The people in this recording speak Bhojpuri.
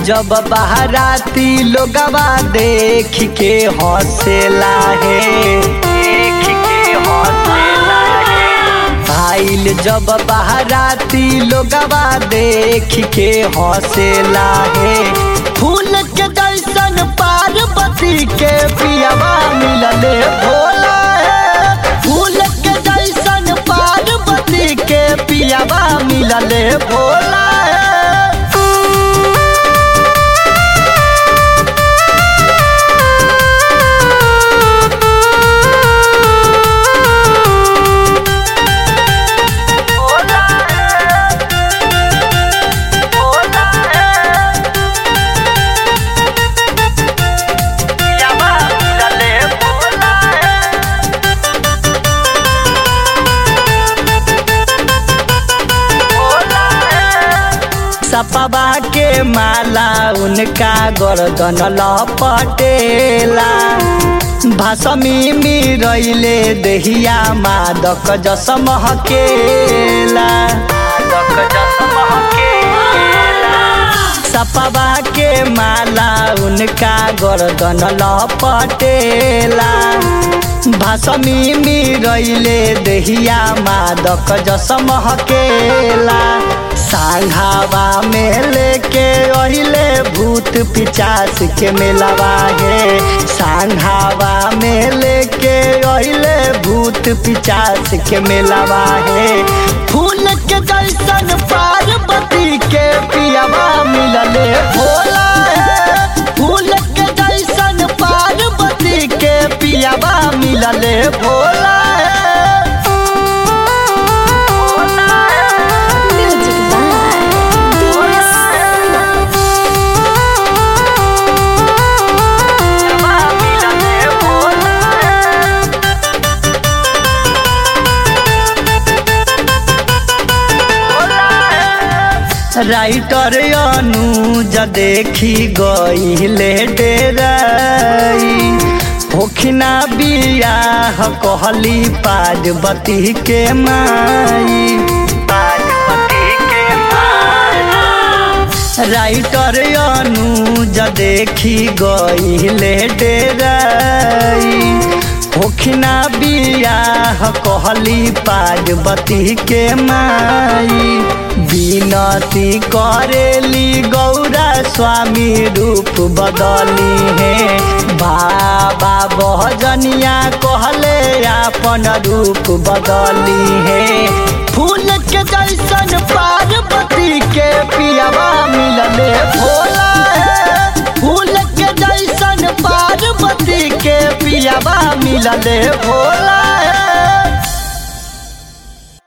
जब बहराती लोगवा देख के हौसला है देख के हौसला है आइल जब बहराती लोगवा देख के हौसला है फूल के जैसन पार्वती के पियावा मिलले भोला है फूल के जैसन पार्वती के पियावा मिलले भोला है सपवा के माला उनका गर्दन लपटेला भाषमी मिरैले देहिया मादक जस महकेला मादक जस महकेला सपवा के माला उनका गर्दन लपटेला भाषमी मिरैले देहिया मादक जस महकेला सांघावा में लेके अहिले भूत पिचास के मेलवा है सांघावा में लेके अहिले भूत पिचास के मेलवा है फूल के जैसन पार्वती के पियावा मिलले भोला है फूल के जैसन पार्वती के पियावा मिलले भोला है Music by DS writer Anuj देखी गईले डेराई होखिना बियाह कहली पार्वती के माई पार्वती के माई राइटर अनुज देखी गईले डेराई होखिना बियाह कहली पार्वती के माई विनती करेली गौरा स्वामी रूप बदली है बाबा बहजनिया कहले अपन रूप बदली है फूल के जैसन पार्वती के पियावा मिलले भोला है फूल के जैसन पार्वती के पियावा मिलले भोला